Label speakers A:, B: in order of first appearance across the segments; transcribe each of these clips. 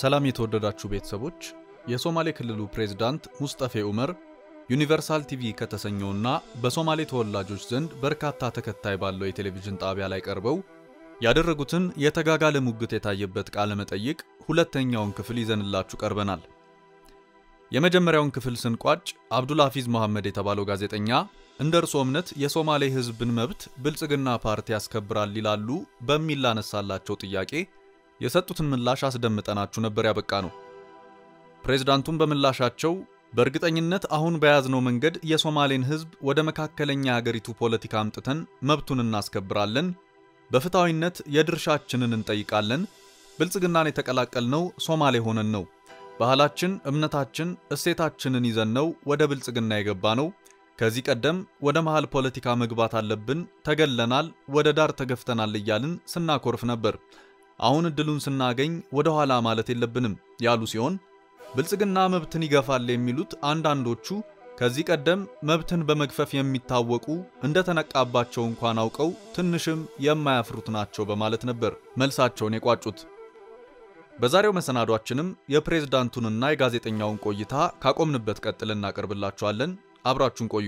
A: ሰላም የተወደዳችሁ ቤተሰቦች፣ የሶማሌ ክልሉ ፕሬዝዳንት ሙስጠፌ ኡመር ዩኒቨርሳል ቲቪ ከተሰኘውና በሶማሌ ተወላጆች ዘንድ በርካታ ተከታይ ባለው የቴሌቪዥን ጣቢያ ላይ ቀርበው ያደረጉትን የተጋጋለ ሙግት የታየበት ቃለ መጠይቅ ሁለተኛውን ክፍል ይዘንላችሁ ቀርበናል። የመጀመሪያውን ክፍል ስንቋጭ አብዱልሐፊዝ መሐመድ የተባለው ጋዜጠኛ እንደ እርሶ እምነት የሶማሌ ሕዝብን መብት ብልጽግና ፓርቲ ያስከብራል ይላሉ በሚል ላነሳላቸው ጥያቄ የሰጡትን ምላሽ አስደምጠናችሁ ነበር ያበቃ ነው። ፕሬዝዳንቱም በምላሻቸው በእርግጠኝነት አሁን በያዝነው መንገድ የሶማሌን ሕዝብ ወደ መካከለኛ የአገሪቱ ፖለቲካ አምጥተን መብቱን እናስከብራለን፣ በፍትሐዊነት የድርሻችንን እንጠይቃለን። ብልጽግናን የተቀላቀልነው ሶማሌ ሆነን ነው። ባህላችን፣ እምነታችን፣ እሴታችንን ይዘን ነው ወደ ብልጽግና የገባ ነው። ከዚህ ቀደም ወደ መሃል ፖለቲካ መግባት አለብን፣ ተገለናል፣ ወደ ዳር ተገፍተናል እያልን ስናኮርፍ ነበር። አሁን እድሉን ስናገኝ ወደ ኋላ ማለት የለብንም ያሉ ሲሆን ብልጽግና መብትን ይገፋል የሚሉት አንዳንዶቹ ከዚህ ቀደም መብትን በመግፈፍ የሚታወቁ እንደተነቃባቸው እንኳን አውቀው ትንሽም የማያፍሩት ናቸው በማለት ነበር መልሳቸውን የቋጩት። በዛሬው መሰናዷችንም የፕሬዝዳንቱንና የጋዜጠኛውን ቆይታ ካቆምንበት ቀጥለን እናቀርብላችኋለን። አብራችሁን ቆዩ።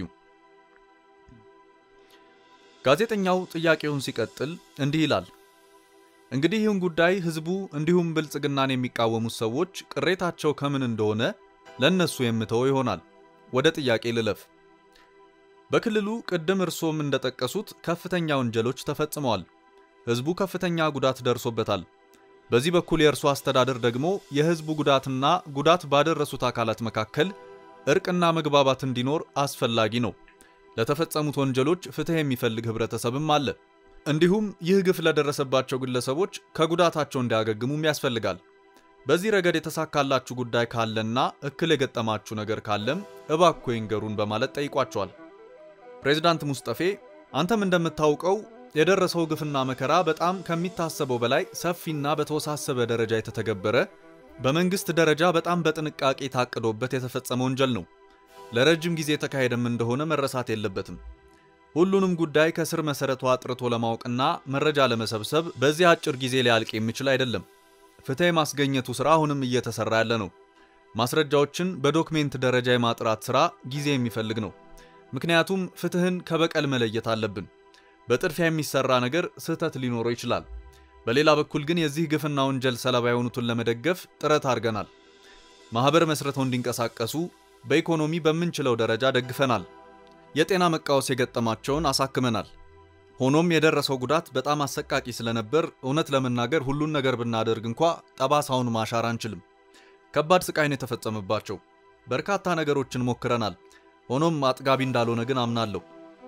A: ጋዜጠኛው ጥያቄውን ሲቀጥል እንዲህ ይላል። እንግዲህ ይህን ጉዳይ ህዝቡ እንዲሁም ብልጽግናን የሚቃወሙት ሰዎች ቅሬታቸው ከምን እንደሆነ ለነሱ የምተወው ይሆናል። ወደ ጥያቄ ልለፍ። በክልሉ ቅድም እርሶም እንደጠቀሱት ከፍተኛ ወንጀሎች ተፈጽመዋል። ህዝቡ ከፍተኛ ጉዳት ደርሶበታል። በዚህ በኩል የእርሶ አስተዳደር ደግሞ የህዝቡ ጉዳትና ጉዳት ባደረሱት አካላት መካከል እርቅና መግባባት እንዲኖር አስፈላጊ ነው። ለተፈጸሙት ወንጀሎች ፍትህ የሚፈልግ ህብረተሰብም አለ። እንዲሁም ይህ ግፍ ለደረሰባቸው ግለሰቦች ከጉዳታቸው እንዲያገግሙም ያስፈልጋል። በዚህ ረገድ የተሳካላችሁ ጉዳይ ካለና እክል የገጠማችሁ ነገር ካለም እባክዎ ይንገሩን በማለት ጠይቋቸዋል። ፕሬዝዳንት ሙስጠፌ አንተም እንደምታውቀው የደረሰው ግፍና መከራ በጣም ከሚታሰበው በላይ ሰፊና በተወሳሰበ ደረጃ የተተገበረ በመንግስት ደረጃ በጣም በጥንቃቄ ታቅዶበት የተፈጸመ ወንጀል ነው። ለረጅም ጊዜ የተካሄደም እንደሆነ መረሳት የለበትም። ሁሉንም ጉዳይ ከስር መሰረቱ አጥርቶ ለማወቅና መረጃ ለመሰብሰብ በዚህ አጭር ጊዜ ሊያልቅ የሚችል አይደለም። ፍትህ የማስገኘቱ ስራ አሁንም እየተሰራ ያለ ነው። ማስረጃዎችን በዶክሜንት ደረጃ የማጥራት ስራ ጊዜ የሚፈልግ ነው። ምክንያቱም ፍትህን ከበቀል መለየት አለብን። በጥድፊያ የሚሰራ ነገር ስህተት ሊኖረው ይችላል። በሌላ በኩል ግን የዚህ ግፍና ወንጀል ሰለባ የሆኑትን ለመደገፍ ጥረት አድርገናል። ማህበር መስርተው እንዲንቀሳቀሱ በኢኮኖሚ በምንችለው ደረጃ ደግፈናል። የጤና መቃወስ የገጠማቸውን አሳክመናል። ሆኖም የደረሰው ጉዳት በጣም አሰቃቂ ስለነበር እውነት ለመናገር ሁሉን ነገር ብናደርግ እንኳ ጠባሳውን ማሻር አንችልም። ከባድ ስቃይ ነው የተፈጸመባቸው። በርካታ ነገሮችን ሞክረናል። ሆኖም አጥጋቢ እንዳልሆነ ግን አምናለሁ።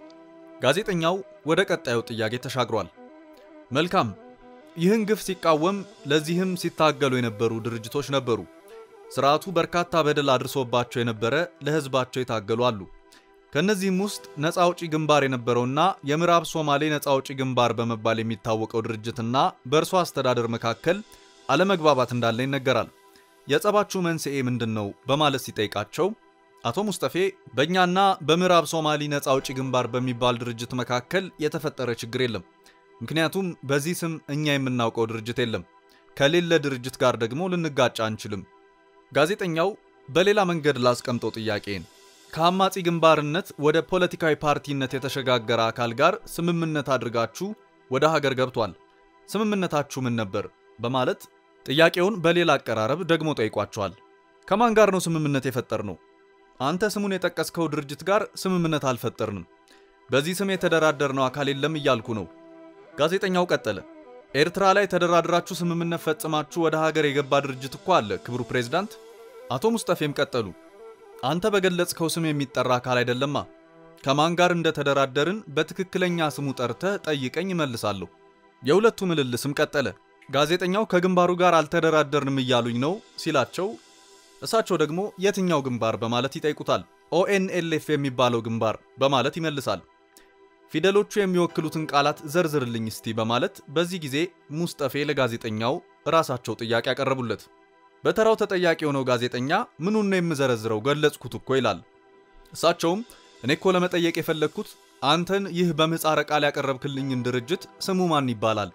A: ጋዜጠኛው ወደ ቀጣዩ ጥያቄ ተሻግሯል። መልካም፣ ይህን ግፍ ሲቃወም ለዚህም ሲታገሉ የነበሩ ድርጅቶች ነበሩ። ስርዓቱ በርካታ በደል አድርሶባቸው የነበረ ለህዝባቸው የታገሉ አሉ። ከእነዚህም ውስጥ ነፃ አውጪ ግንባር የነበረውና የምዕራብ ሶማሌ ነፃ አውጪ ግንባር በመባል የሚታወቀው ድርጅትና በእርሶ አስተዳደር መካከል አለመግባባት እንዳለ ይነገራል። የጸባችሁ መንስኤ ምንድን ነው? በማለት ሲጠይቃቸው አቶ ሙስጠፌ በእኛና በምዕራብ ሶማሌ ነፃ አውጪ ግንባር በሚባል ድርጅት መካከል የተፈጠረ ችግር የለም። ምክንያቱም በዚህ ስም እኛ የምናውቀው ድርጅት የለም። ከሌለ ድርጅት ጋር ደግሞ ልንጋጫ አንችልም። ጋዜጠኛው በሌላ መንገድ ላስቀምጠው ጥያቄን ከአማጺ ግንባርነት ወደ ፖለቲካዊ ፓርቲነት የተሸጋገረ አካል ጋር ስምምነት አድርጋችሁ ወደ ሀገር ገብቷል። ስምምነታችሁ ምን ነበር? በማለት ጥያቄውን በሌላ አቀራረብ ደግሞ ጠይቋቸዋል። ከማን ጋር ነው ስምምነት የፈጠር ነው? አንተ ስሙን የጠቀስከው ድርጅት ጋር ስምምነት አልፈጠርንም። በዚህ ስም የተደራደርነው አካል የለም እያልኩ ነው። ጋዜጠኛው ቀጠለ። ኤርትራ ላይ ተደራድራችሁ ስምምነት ፈጽማችሁ ወደ ሀገር የገባ ድርጅት እኮ አለ ክብሩ ፕሬዝዳንት። አቶ ሙስጠፌም ቀጠሉ። አንተ በገለጽከው ስም የሚጠራ አካል አይደለማ። ከማን ጋር እንደተደራደርን በትክክለኛ ስሙ ጠርተህ ጠይቀኝ እመልሳለሁ። የሁለቱ ምልልስም ቀጠለ። ጋዜጠኛው ከግንባሩ ጋር አልተደራደርንም እያሉኝ ነው ሲላቸው፣ እሳቸው ደግሞ የትኛው ግንባር በማለት ይጠይቁታል። ኦኤንኤልኤፍ የሚባለው ግንባር በማለት ይመልሳል። ፊደሎቹ የሚወክሉትን ቃላት ዘርዝርልኝ እስቲ በማለት በዚህ ጊዜ ሙስጠፌ ለጋዜጠኛው ራሳቸው ጥያቄ ያቀረቡለት። በተራው ተጠያቂ የሆነው ጋዜጠኛ ምኑን ነው የምዘረዝረው ገለጽኩት እኮ ይላል። እሳቸውም እኔ እኮ ለመጠየቅ የፈለግኩት አንተን ይህ በምህጻረ ቃል ያቀረብክልኝን ድርጅት ስሙ ማን ይባላል?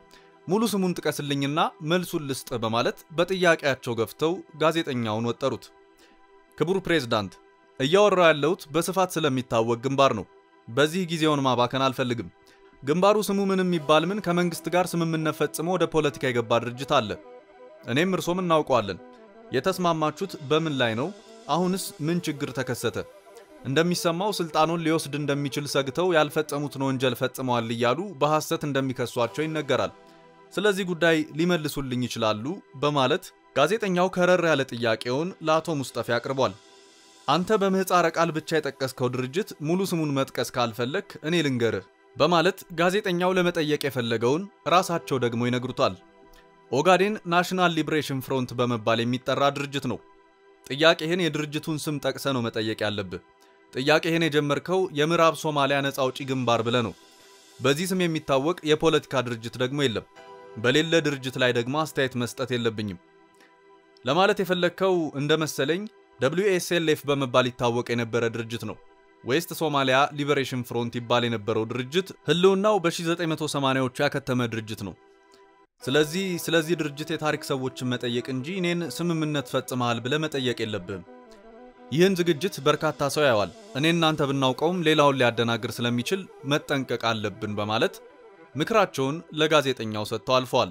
A: ሙሉ ስሙን ጥቀስልኝና መልሱን ልስጥ በማለት በጥያቄያቸው ገፍተው ጋዜጠኛውን ወጠሩት። ክቡር ፕሬዝዳንት፣ እያወራው ያለሁት በስፋት ስለሚታወቅ ግንባር ነው። በዚህ ጊዜውን ማባከን አልፈልግም። ግንባሩ ስሙ ምንም የሚባል ምን ከመንግስት ጋር ስምምነት ፈጽሞ ወደ ፖለቲካ የገባ ድርጅት አለ። እኔም እርሶም እናውቀዋለን። የተስማማችሁት በምን ላይ ነው? አሁንስ ምን ችግር ተከሰተ? እንደሚሰማው ስልጣኑን ሊወስድ እንደሚችል ሰግተው ያልፈጸሙትን ወንጀል ፈጽመዋል እያሉ በሐሰት እንደሚከሷቸው ይነገራል። ስለዚህ ጉዳይ ሊመልሱልኝ ይችላሉ? በማለት ጋዜጠኛው ከረር ያለ ጥያቄውን ለአቶ ሙስጠፌ አቅርቧል። አንተ በምህፃረ ቃል ብቻ የጠቀስከው ድርጅት ሙሉ ስሙን መጥቀስ ካልፈለክ እኔ ልንገርህ በማለት ጋዜጠኛው ለመጠየቅ የፈለገውን ራሳቸው ደግሞ ይነግሩታል። ኦጋዴን ናሽናል ሊብሬሽን ፍሮንት በመባል የሚጠራ ድርጅት ነው። ጥያቄህን የድርጅቱን ስም ጠቅሰ ነው መጠየቅ ያለብህ። ጥያቄህን የጀመርከው የምዕራብ ሶማሊያ ነፃ አውጪ ግንባር ብለ ነው። በዚህ ስም የሚታወቅ የፖለቲካ ድርጅት ደግሞ የለም። በሌለ ድርጅት ላይ ደግሞ አስተያየት መስጠት የለብኝም። ለማለት የፈለግከው እንደ መሰለኝ ደብሊዩ ኤስ ኤል ኤፍ በመባል ይታወቅ የነበረ ድርጅት ነው። ዌስት ሶማሊያ ሊበሬሽን ፍሮንት ይባል የነበረው ድርጅት ህልውናው በ1980ዎቹ ያከተመ ድርጅት ነው። ስለዚህ ስለዚህ ድርጅት የታሪክ ሰዎችን መጠየቅ እንጂ እኔን ስምምነት ፈጽመሃል ብለ መጠየቅ የለብህም። ይህን ዝግጅት በርካታ ሰው ያዋል። እኔ እናንተ ብናውቀውም ሌላውን ሊያደናግር ስለሚችል መጠንቀቅ አለብን በማለት ምክራቸውን ለጋዜጠኛው ሰጥተው አልፈዋል።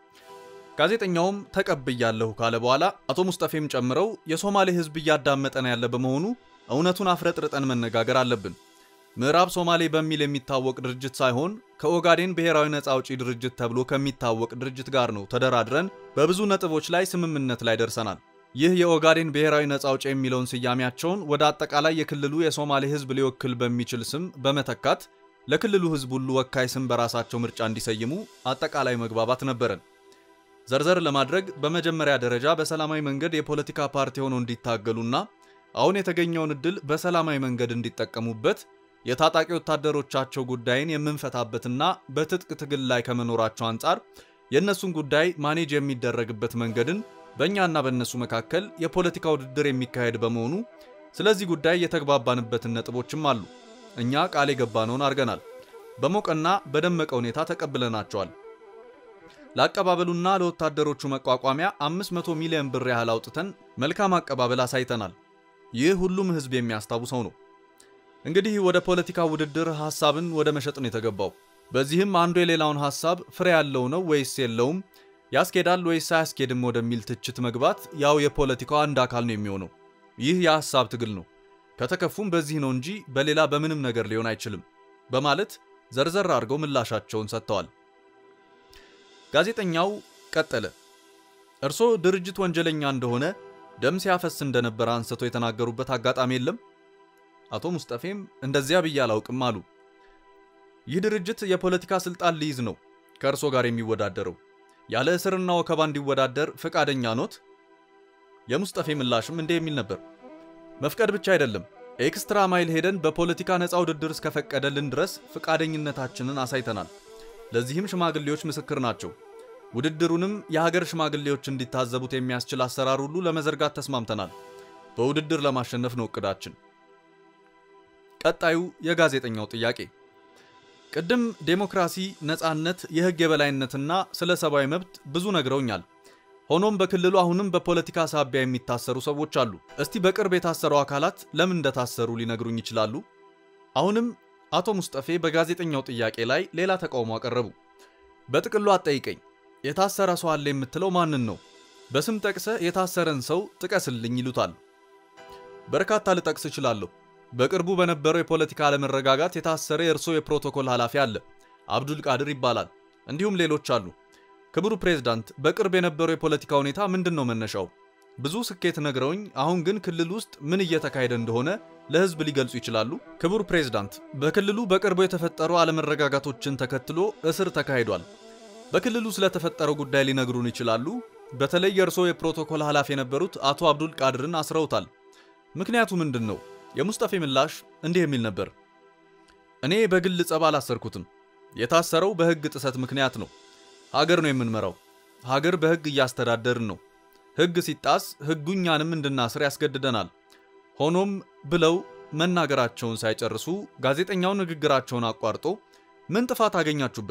A: ጋዜጠኛውም ተቀብያለሁ ካለ በኋላ አቶ ሙስጠፌም ጨምረው የሶማሌ ህዝብ እያዳመጠን ያለ በመሆኑ እውነቱን አፍረጥርጠን መነጋገር አለብን። ምዕራብ ሶማሌ በሚል የሚታወቅ ድርጅት ሳይሆን ከኦጋዴን ብሔራዊ ነፃ አውጪ ድርጅት ተብሎ ከሚታወቅ ድርጅት ጋር ነው ተደራድረን በብዙ ነጥቦች ላይ ስምምነት ላይ ደርሰናል። ይህ የኦጋዴን ብሔራዊ ነፃ አውጪ የሚለውን ስያሜያቸውን ወደ አጠቃላይ የክልሉ የሶማሌ ህዝብ ሊወክል በሚችል ስም በመተካት ለክልሉ ህዝብ ሁሉ ወካይ ስም በራሳቸው ምርጫ እንዲሰይሙ አጠቃላይ መግባባት ነበረን። ዘርዘር ለማድረግ በመጀመሪያ ደረጃ በሰላማዊ መንገድ የፖለቲካ ፓርቲ ሆነው እንዲታገሉና አሁን የተገኘውን እድል በሰላማዊ መንገድ እንዲጠቀሙበት የታጣቂ ወታደሮቻቸው ጉዳይን የምንፈታበትና በትጥቅ ትግል ላይ ከመኖራቸው አንጻር የእነሱን ጉዳይ ማኔጅ የሚደረግበት መንገድን በእኛና በእነሱ መካከል የፖለቲካ ውድድር የሚካሄድ በመሆኑ ስለዚህ ጉዳይ የተግባባንበትን ነጥቦችም አሉ። እኛ ቃል የገባነውን አድርገናል። በሞቀና በደመቀ ሁኔታ ተቀብለናቸዋል። ለአቀባበሉና ለወታደሮቹ መቋቋሚያ 500 ሚሊዮን ብር ያህል አውጥተን መልካም አቀባበል አሳይተናል። ይህ ሁሉም ህዝብ የሚያስታውሰው ነው። እንግዲህ ወደ ፖለቲካ ውድድር ሐሳብን ወደ መሸጥ ነው የተገባው። በዚህም አንዱ የሌላውን ሐሳብ ፍሬ ያለው ነው ወይስ የለውም፣ ያስኬዳል ወይስ አያስኬድም ወደሚል ትችት መግባት ያው የፖለቲካው አንድ አካል ነው የሚሆነው። ይህ የሐሳብ ትግል ነው። ከተከፉም በዚህ ነው እንጂ በሌላ በምንም ነገር ሊሆን አይችልም በማለት ዘርዘር አድርገው ምላሻቸውን ሰጥተዋል። ጋዜጠኛው ቀጠለ። እርሶ ድርጅት ወንጀለኛ እንደሆነ ደም ሲያፈስ እንደነበረ አንስቶ የተናገሩበት አጋጣሚ የለም? አቶ ሙስጠፌም እንደዚያ ብዬ አላውቅም አሉ። ይህ ድርጅት የፖለቲካ ስልጣን ሊይዝ ነው ከእርሶ ጋር የሚወዳደረው። ያለ እስርና ወከባ እንዲወዳደር ፈቃደኛ ኖት? የሙስጠፌ ምላሽም እንዲህ የሚል ነበር። መፍቀድ ብቻ አይደለም፣ ኤክስትራ ማይል ሄደን በፖለቲካ ነፃ ውድድር እስከፈቀደልን ድረስ ፈቃደኝነታችንን አሳይተናል። ለዚህም ሽማግሌዎች ምስክር ናቸው። ውድድሩንም የሀገር ሽማግሌዎች እንዲታዘቡት የሚያስችል አሰራር ሁሉ ለመዘርጋት ተስማምተናል። በውድድር ለማሸነፍ ነው እቅዳችን። ቀጣዩ የጋዜጠኛው ጥያቄ ቅድም ዴሞክራሲ፣ ነፃነት፣ የህግ የበላይነትና ስለ ሰብአዊ መብት ብዙ ነግረውኛል። ሆኖም በክልሉ አሁንም በፖለቲካ ሳቢያ የሚታሰሩ ሰዎች አሉ። እስቲ በቅርብ የታሰሩ አካላት ለምን እንደታሰሩ ሊነግሩኝ ይችላሉ? አሁንም አቶ ሙስጠፌ በጋዜጠኛው ጥያቄ ላይ ሌላ ተቃውሞ አቀረቡ። በጥቅሉ አትጠይቀኝ፣ የታሰረ ሰው አለ የምትለው ማንን ነው? በስም ጠቅሰ የታሰረን ሰው ጥቀስልኝ ይሉታል። በርካታ ልጠቅስ እችላለሁ። በቅርቡ በነበረው የፖለቲካ አለመረጋጋት የታሰረ የእርሶ የፕሮቶኮል ኃላፊ አለ፣ አብዱል ቃድር ይባላል። እንዲሁም ሌሎች አሉ። ክቡር ፕሬዝዳንት፣ በቅርብ የነበረው የፖለቲካ ሁኔታ ምንድን ነው መነሻው? ብዙ ስኬት ነግረውኝ፣ አሁን ግን ክልል ውስጥ ምን እየተካሄደ እንደሆነ ለህዝብ ሊገልጹ ይችላሉ? ክቡር ፕሬዝዳንት፣ በክልሉ በቅርቡ የተፈጠሩ አለመረጋጋቶችን ተከትሎ እስር ተካሂዷል። በክልሉ ስለተፈጠረው ጉዳይ ሊነግሩን ይችላሉ? በተለይ የእርሶ የፕሮቶኮል ኃላፊ የነበሩት አቶ አብዱል ቃድርን አስረውታል። ምክንያቱ ምንድን ነው? የሙስጠፌ ምላሽ እንዲህ የሚል ነበር። እኔ በግል ጸብ አላሰርኩትም። የታሰረው በህግ ጥሰት ምክንያት ነው። ሀገር ነው የምንመራው። ሀገር በህግ እያስተዳደርን ነው። ህግ ሲጣስ ህጉ እኛንም እንድናስር ያስገድደናል። ሆኖም ብለው መናገራቸውን ሳይጨርሱ ጋዜጠኛው ንግግራቸውን አቋርጦ ምን ጥፋት አገኛችሁበት?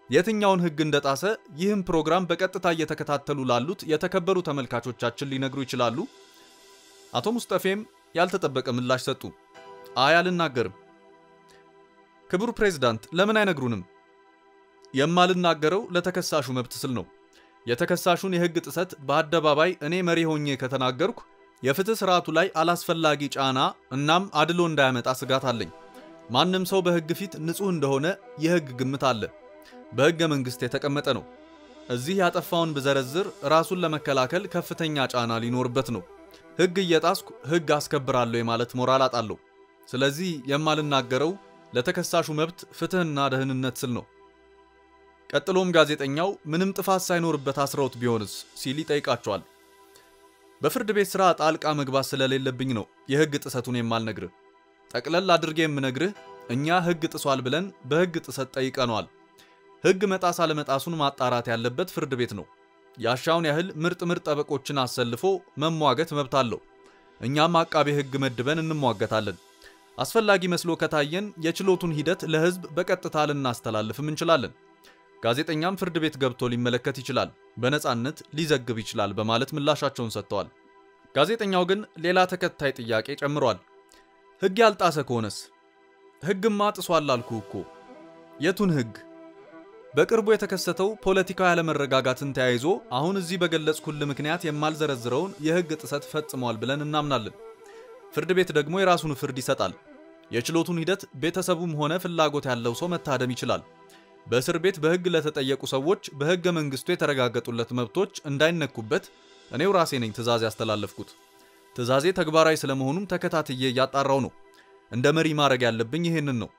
A: የትኛውን ሕግ እንደጣሰ ይህም ፕሮግራም በቀጥታ እየተከታተሉ ላሉት የተከበሩ ተመልካቾቻችን ሊነግሩ ይችላሉ? አቶ ሙስጠፌም ያልተጠበቀ ምላሽ ሰጡ። አይ አልናገርም። ክቡር ፕሬዝዳንት ለምን አይነግሩንም? የማልናገረው ለተከሳሹ መብት ስል ነው። የተከሳሹን የሕግ ጥሰት በአደባባይ እኔ መሪ ሆኜ ከተናገርኩ የፍትህ ስርዓቱ ላይ አላስፈላጊ ጫና እናም አድሎ እንዳያመጣ ስጋት አለኝ። ማንም ሰው በሕግ ፊት ንጹሕ እንደሆነ የሕግ ግምት አለ። በሕገ መንግሥት የተቀመጠ ነው። እዚህ ያጠፋውን ብዘረዝር ራሱን ለመከላከል ከፍተኛ ጫና ሊኖርበት ነው። ሕግ እየጣስኩ ሕግ አስከብራለሁ የማለት ሞራል አጣለሁ። ስለዚህ የማልናገረው ለተከሳሹ መብት ፍትህና ደህንነት ስል ነው። ቀጥሎም ጋዜጠኛው ምንም ጥፋት ሳይኖርበት አስረውት ቢሆንስ ሲል ይጠይቃቸዋል። በፍርድ ቤት ሥራ ጣልቃ መግባት ስለሌለብኝ ነው የሕግ ጥሰቱን የማልነግርህ። ጠቅለል አድርጌ የምነግርህ እኛ ሕግ ጥሷል ብለን በሕግ ጥሰት ጠይቀነዋል። ሕግ መጣስ አለመጣሱን ማጣራት ያለበት ፍርድ ቤት ነው። ያሻውን ያህል ምርጥ ምርጥ ጠበቆችን አሰልፎ መሟገት መብት አለው። እኛም አቃቤ ሕግ መድበን እንሟገታለን። አስፈላጊ መስሎ ከታየን የችሎቱን ሂደት ለሕዝብ በቀጥታ ልናስተላልፍም እንችላለን። ጋዜጠኛም ፍርድ ቤት ገብቶ ሊመለከት ይችላል፣ በነፃነት ሊዘግብ ይችላል በማለት ምላሻቸውን ሰጥተዋል። ጋዜጠኛው ግን ሌላ ተከታይ ጥያቄ ጨምሯል። ሕግ ያልጣሰ ከሆነስ? ሕግማ ጥሷል አልኩ እኮ። የቱን ሕግ? በቅርቡ የተከሰተው ፖለቲካዊ ያለመረጋጋትን ተያይዞ አሁን እዚህ በገለጽኩልህ ምክንያት የማልዘረዝረውን የሕግ ጥሰት ፈጽሟል ብለን እናምናለን። ፍርድ ቤት ደግሞ የራሱን ፍርድ ይሰጣል። የችሎቱን ሂደት ቤተሰቡም ሆነ ፍላጎት ያለው ሰው መታደም ይችላል። በእስር ቤት በሕግ ለተጠየቁ ሰዎች በሕገ መንግሥቱ የተረጋገጡለት መብቶች እንዳይነኩበት እኔው ራሴ ነኝ ትዕዛዝ ያስተላለፍኩት። ትዕዛዜ ተግባራዊ ስለመሆኑም ተከታትዬ እያጣራው ነው። እንደ መሪ ማድረግ ያለብኝ ይሄንን ነው።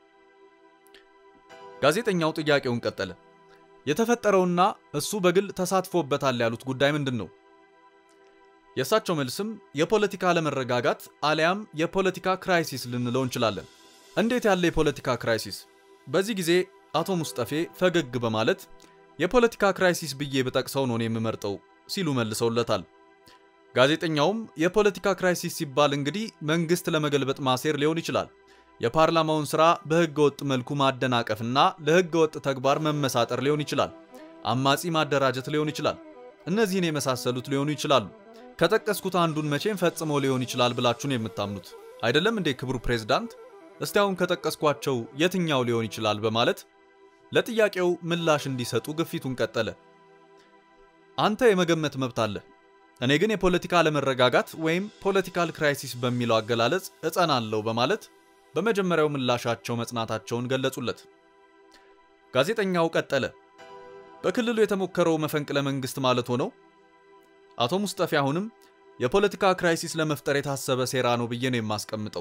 A: ጋዜጠኛው ጥያቄውን ቀጠለ። የተፈጠረውና እሱ በግል ተሳትፎበታል ያሉት ጉዳይ ምንድን ነው? የእሳቸው መልስም የፖለቲካ አለመረጋጋት አሊያም የፖለቲካ ክራይሲስ ልንለው እንችላለን። እንዴት ያለ የፖለቲካ ክራይሲስ? በዚህ ጊዜ አቶ ሙስጠፌ ፈገግ በማለት የፖለቲካ ክራይሲስ ብዬ ብጠቅሰው ነው የምመርጠው ሲሉ መልሰውለታል። ጋዜጠኛውም የፖለቲካ ክራይሲስ ሲባል እንግዲህ መንግስት ለመገልበጥ ማሴር ሊሆን ይችላል፣ የፓርላማውን ስራ በህገ ወጥ መልኩ ማደናቀፍና ለህገ ወጥ ተግባር መመሳጠር ሊሆን ይችላል፣ አማጺ ማደራጀት ሊሆን ይችላል። እነዚህን የመሳሰሉት ሊሆኑ ይችላሉ። ከጠቀስኩት አንዱን መቼም ፈጽሞ ሊሆን ይችላል ብላችሁን የምታምኑት አይደለም እንዴ ክቡር ፕሬዝዳንት? እስቲ አሁን ከጠቀስኳቸው የትኛው ሊሆን ይችላል በማለት ለጥያቄው ምላሽ እንዲሰጡ ግፊቱን ቀጠለ። አንተ የመገመት መብት አለ፣ እኔ ግን የፖለቲካ አለመረጋጋት ወይም ፖለቲካል ክራይሲስ በሚለው አገላለጽ እጸናለሁ በማለት በመጀመሪያው ምላሻቸው መጽናታቸውን ገለጹለት። ጋዜጠኛው ቀጠለ። በክልሉ የተሞከረው መፈንቅለ መንግስት ማለት ሆነው አቶ ሙስጠፌ አሁንም የፖለቲካ ክራይሲስ ለመፍጠር የታሰበ ሴራ ነው ብዬ ነው የማስቀምጠው።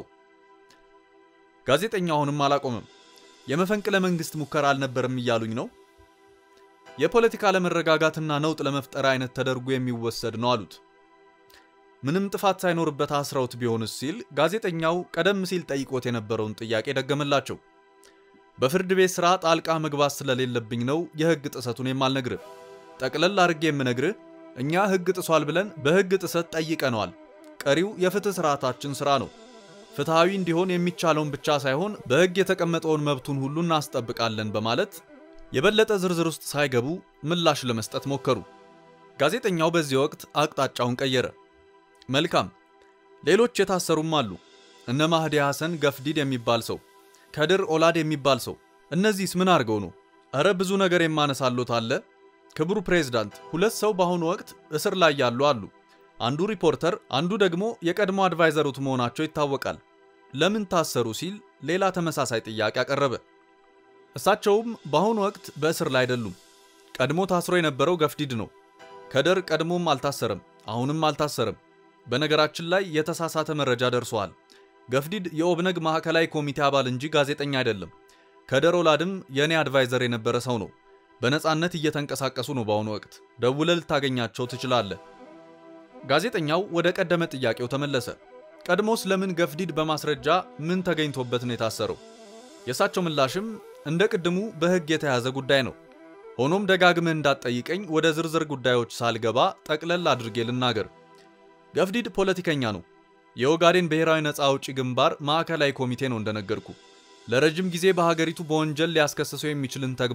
A: ጋዜጠኛው አሁንም አላቆምም። የመፈንቅለ መንግስት ሙከራ አልነበረም እያሉኝ ነው? የፖለቲካ አለመረጋጋትና ነውጥ ለመፍጠር አይነት ተደርጎ የሚወሰድ ነው አሉት። ምንም ጥፋት ሳይኖርበት አስረውት ቢሆንስ ሲል ጋዜጠኛው ቀደም ሲል ጠይቆት የነበረውን ጥያቄ ደገመላቸው። በፍርድ ቤት ሥራ ጣልቃ መግባት ስለሌለብኝ ነው የሕግ ጥሰቱን የማልነግርህ። ጠቅለል አድርጌ የምነግርህ እኛ ሕግ ጥሷል ብለን በሕግ ጥሰት ጠይቀነዋል። ቀሪው የፍትህ ስርዓታችን ሥራ ነው። ፍትሐዊ እንዲሆን የሚቻለውን ብቻ ሳይሆን በሕግ የተቀመጠውን መብቱን ሁሉ እናስጠብቃለን በማለት የበለጠ ዝርዝር ውስጥ ሳይገቡ ምላሽ ለመስጠት ሞከሩ። ጋዜጠኛው በዚህ ወቅት አቅጣጫውን ቀየረ። መልካም፣ ሌሎች የታሰሩም አሉ። እነ ማህዲ ሐሰን ገፍዲድ የሚባል ሰው፣ ከድር ኦላድ የሚባል ሰው። እነዚህስ ምን አድርገው ነው? እረ ብዙ ነገር የማነሳሎት አለ። ክቡር ፕሬዝዳንት፣ ሁለት ሰው በአሁኑ ወቅት እስር ላይ ያሉ አሉ። አንዱ ሪፖርተር፣ አንዱ ደግሞ የቀድሞ አድቫይዘሩት መሆናቸው ይታወቃል። ለምን ታሰሩ ሲል ሌላ ተመሳሳይ ጥያቄ አቀረበ። እሳቸውም በአሁኑ ወቅት በእስር ላይ አይደሉም። ቀድሞ ታስሮ የነበረው ገፍዲድ ነው። ከደር ቀድሞም አልታሰረም፣ አሁንም አልታሰረም። በነገራችን ላይ የተሳሳተ መረጃ ደርሷል። ገፍዲድ የኦብነግ ማዕከላዊ ኮሚቴ አባል እንጂ ጋዜጠኛ አይደለም። ከደር ኦላድም የእኔ አድቫይዘር የነበረ ሰው ነው። በነፃነት እየተንቀሳቀሱ ነው። በአሁኑ ወቅት ደውለህ ልታገኛቸው ትችላለህ። ጋዜጠኛው ወደ ቀደመ ጥያቄው ተመለሰ። ቀድሞስ ለምን ገፍዲድ በማስረጃ ምን ተገኝቶበት ነው የታሰረው? የእሳቸው ምላሽም እንደ ቅድሙ በሕግ የተያዘ ጉዳይ ነው። ሆኖም ደጋግመህ እንዳትጠይቀኝ ወደ ዝርዝር ጉዳዮች ሳልገባ ጠቅለል አድርጌ ልናገር። ገፍዲድ ፖለቲከኛ ነው። የኦጋዴን ብሔራዊ ነፃ አውጪ ግንባር ማዕከላዊ ኮሚቴ ነው እንደነገርኩ። ለረጅም ጊዜ በሀገሪቱ በወንጀል ሊያስከስሰው የሚችልን ተግባር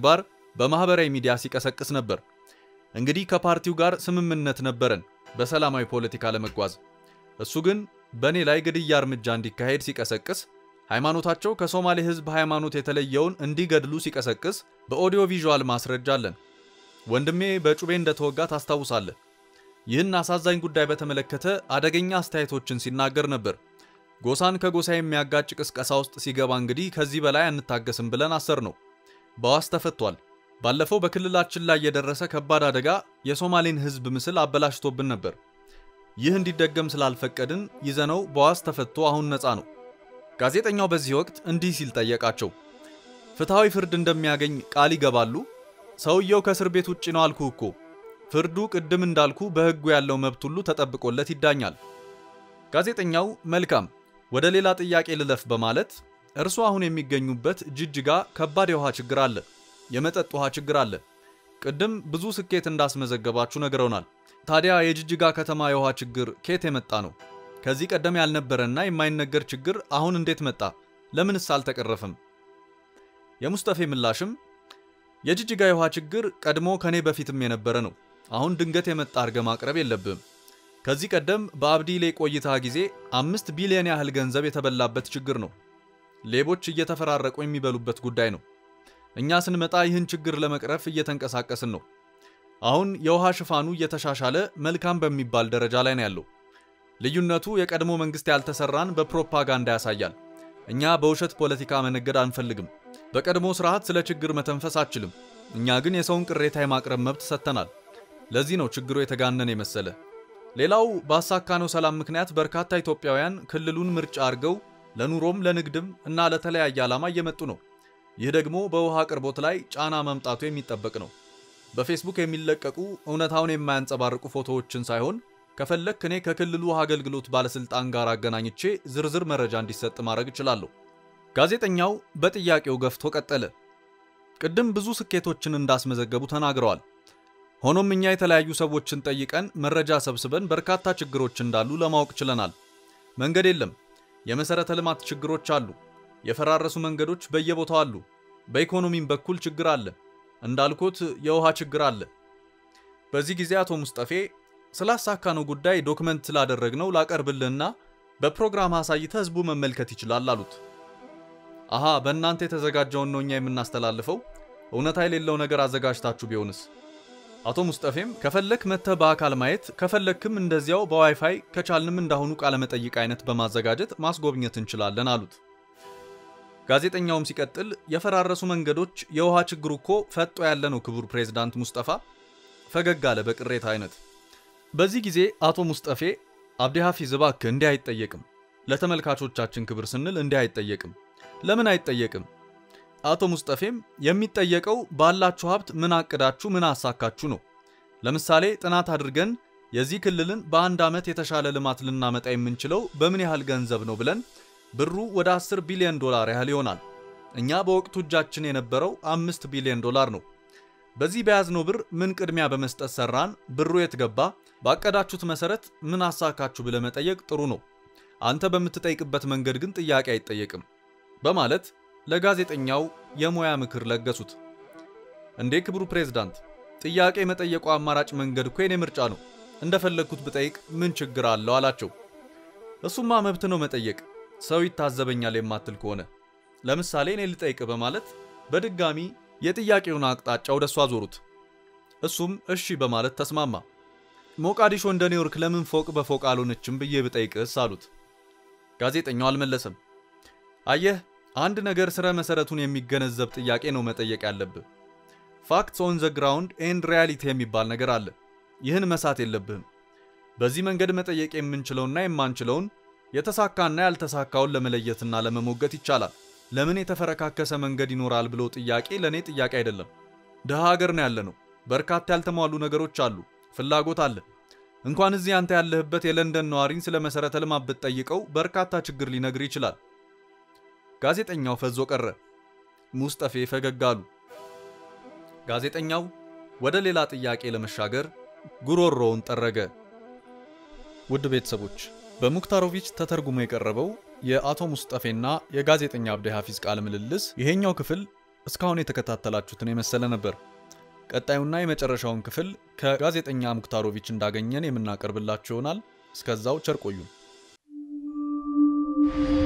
A: በማኅበራዊ ሚዲያ ሲቀሰቅስ ነበር። እንግዲህ ከፓርቲው ጋር ስምምነት ነበረን በሰላማዊ ፖለቲካ ለመጓዝ። እሱ ግን በእኔ ላይ ግድያ እርምጃ እንዲካሄድ ሲቀሰቅስ፣ ሃይማኖታቸው ከሶማሌ ሕዝብ ሃይማኖት የተለየውን እንዲገድሉ ሲቀሰቅስ በኦዲዮ ቪዥዋል ማስረጃ አለን። ወንድሜ በጩቤ እንደተወጋ ታስታውሳለህ። ይህን አሳዛኝ ጉዳይ በተመለከተ አደገኛ አስተያየቶችን ሲናገር ነበር። ጎሳን ከጎሳ የሚያጋጭ ቅስቀሳ ውስጥ ሲገባ እንግዲህ ከዚህ በላይ አንታገስም ብለን አሰር ነው። በዋስ ተፈቷል። ባለፈው በክልላችን ላይ የደረሰ ከባድ አደጋ የሶማሌን ሕዝብ ምስል አበላሽቶብን ነበር። ይህ እንዲደገም ስላልፈቀድን ይዘነው በዋስ ተፈቶ አሁን ነፃ ነው። ጋዜጠኛው በዚህ ወቅት እንዲህ ሲል ጠየቃቸው። ፍትሐዊ ፍርድ እንደሚያገኝ ቃል ይገባሉ? ሰውየው ከእስር ቤት ውጭ ነው አልኩ እኮ። ፍርዱ ቅድም እንዳልኩ በሕጉ ያለው መብት ሁሉ ተጠብቆለት ይዳኛል። ጋዜጠኛው መልካም፣ ወደ ሌላ ጥያቄ ልለፍ በማለት እርሱ አሁን የሚገኙበት ጅጅጋ ከባድ የውሃ ችግር አለ፣ የመጠጥ ውሃ ችግር አለ። ቅድም ብዙ ስኬት እንዳስመዘገባችሁ ነግረውናል። ታዲያ የጅጅጋ ከተማ የውሃ ችግር ኬት የመጣ ነው? ከዚህ ቀደም ያልነበረና የማይነገር ችግር አሁን እንዴት መጣ? ለምንስ አልተቀረፈም? የሙስጠፌ ምላሽም የጅጅጋ የውሃ ችግር ቀድሞ ከኔ በፊትም የነበረ ነው። አሁን ድንገት የመጣ አድርገ ማቅረብ የለብህም። ከዚህ ቀደም በአብዲሌ ቆይታ ጊዜ አምስት ቢሊዮን ያህል ገንዘብ የተበላበት ችግር ነው። ሌቦች እየተፈራረቁ የሚበሉበት ጉዳይ ነው። እኛ ስንመጣ ይህን ችግር ለመቅረፍ እየተንቀሳቀስን ነው። አሁን የውሃ ሽፋኑ እየተሻሻለ መልካም በሚባል ደረጃ ላይ ነው ያለው። ልዩነቱ የቀድሞ መንግስት ያልተሰራን በፕሮፓጋንዳ ያሳያል። እኛ በውሸት ፖለቲካ መነገድ አንፈልግም። በቀድሞ ስርዓት ስለ ችግር መተንፈስ አችልም። እኛ ግን የሰውን ቅሬታ የማቅረብ መብት ሰጥተናል። ለዚህ ነው ችግሩ የተጋነነ የመሰለ። ሌላው ባሳካነው ሰላም ምክንያት በርካታ ኢትዮጵያውያን ክልሉን ምርጫ አድርገው ለኑሮም ለንግድም እና ለተለያየ ዓላማ እየመጡ ነው። ይህ ደግሞ በውሃ አቅርቦት ላይ ጫና መምጣቱ የሚጠበቅ ነው። በፌስቡክ የሚለቀቁ እውነታውን የማያንጸባርቁ ፎቶዎችን ሳይሆን ከፈለክ እኔ ከክልሉ ውሃ አገልግሎት ባለስልጣን ጋር አገናኝቼ ዝርዝር መረጃ እንዲሰጥ ማድረግ እችላለሁ። ጋዜጠኛው በጥያቄው ገፍቶ ቀጠለ። ቅድም ብዙ ስኬቶችን እንዳስመዘገቡ ተናግረዋል። ሆኖም እኛ የተለያዩ ሰዎችን ጠይቀን መረጃ ሰብስበን በርካታ ችግሮች እንዳሉ ለማወቅ ችለናል። መንገድ የለም። የመሰረተ ልማት ችግሮች አሉ። የፈራረሱ መንገዶች በየቦታው አሉ። በኢኮኖሚም በኩል ችግር አለ። እንዳልኩት የውሃ ችግር አለ። በዚህ ጊዜ አቶ ሙስጠፌ ስላሳካነው ጉዳይ ዶክመንት ስላደረግነው ላቀርብልህና በፕሮግራም አሳይተ ህዝቡ መመልከት ይችላል አሉት። አሃ በእናንተ የተዘጋጀውን ነው እኛ የምናስተላልፈው። እውነታ የሌለው ነገር አዘጋጅታችሁ ቢሆንስ? አቶ ሙስጠፌም ከፈለክ መጥተህ በአካል ማየት ከፈለክም እንደዚያው በዋይፋይ ከቻልንም እንዳሁኑ ቃለመጠይቅ አይነት በማዘጋጀት ማስጎብኘት እንችላለን አሉት። ጋዜጠኛውም ሲቀጥል የፈራረሱ መንገዶች የውሃ ችግሩ እኮ ፈጦ ያለ ነው ክቡር ፕሬዝዳንት ሙስጠፋ ፈገግ አለ በቅሬታ አይነት። በዚህ ጊዜ አቶ ሙስጠፌ አብዲ ሐፊዝ እባክህ እንዲህ አይጠየቅም፣ ለተመልካቾቻችን ክብር ስንል እንዲህ አይጠየቅም። ለምን አይጠየቅም? አቶ ሙስጠፌም የሚጠየቀው ባላችሁ ሀብት ምን አቅዳችሁ ምን አሳካችሁ ነው። ለምሳሌ ጥናት አድርገን የዚህ ክልልን በአንድ ዓመት የተሻለ ልማት ልናመጣ የምንችለው በምን ያህል ገንዘብ ነው ብለን ብሩ ወደ 10 ቢሊዮን ዶላር ያህል ይሆናል። እኛ በወቅቱ እጃችን የነበረው አምስት ቢሊዮን ዶላር ነው። በዚህ በያዝነው ብር ምን ቅድሚያ በመስጠት ሰራን? ብሩ የት ገባ? ባቀዳችሁት መሰረት ምን አሳካችሁ ብለህ መጠየቅ ጥሩ ነው። አንተ በምትጠይቅበት መንገድ ግን ጥያቄ አይጠየቅም በማለት ለጋዜጠኛው የሙያ ምክር ለገሱት። እንዴ ክቡሩ ፕሬዝዳንት፣ ጥያቄ መጠየቁ አማራጭ መንገድ እኮ የኔ ምርጫ ነው። እንደፈለግኩት ብጠይቅ ምን ችግር አለው አላቸው። እሱማ መብት ነው መጠየቅ፣ ሰው ይታዘበኛል የማትል ከሆነ ለምሳሌ እኔ ልጠይቅ በማለት በድጋሚ የጥያቄውን አቅጣጫ ወደ እሱ አዞሩት። እሱም እሺ በማለት ተስማማ። ሞቃዲሾ እንደ ኒውዮርክ ለምን ፎቅ በፎቅ አልሆነችም ብዬ ብጠይቅስ አሉት። ጋዜጠኛው አልመለሰም። አየህ አንድ ነገር ስረ መሰረቱን የሚገነዘብ ጥያቄ ነው መጠየቅ ያለብህ። ፋክትስ ኦን ዘ ግራውንድ ኤንድ ሪያሊቲ የሚባል ነገር አለ። ይህን መሳት የለብህም። በዚህ መንገድ መጠየቅ የምንችለውና የማንችለውን የተሳካና ያልተሳካውን ለመለየትና ለመሞገት ይቻላል። ለምን የተፈረካከሰ መንገድ ይኖራል ብሎ ጥያቄ ለእኔ ጥያቄ አይደለም። ድሃ ሀገር ነው ያለ ነው። በርካታ ያልተሟሉ ነገሮች አሉ። ፍላጎት አለ። እንኳን እዚህ አንተ ያለህበት የለንደን ነዋሪን ስለ መሰረተ ልማት ብትጠይቀው በርካታ ችግር ሊነግር ይችላል። ጋዜጠኛው ፈዞ ቀረ። ሙስጠፌ ፈገግ አሉ። ጋዜጠኛው ወደ ሌላ ጥያቄ ለመሻገር ጉሮሮውን ጠረገ። ውድ ቤተሰቦች በሙክታሮቪች ተተርጉሞ የቀረበው የአቶ ሙስጠፌና የጋዜጠኛ አብዲ ሐፊዝ ቃለ ምልልስ ይሄኛው ክፍል እስካሁን የተከታተላችሁትን የመሰለ ነበር። ቀጣዩና የመጨረሻውን ክፍል ከጋዜጠኛ ሙክታሮቪች እንዳገኘን የምናቀርብላችሁ ይሆናል። እስከዛው ቸር ቆዩን።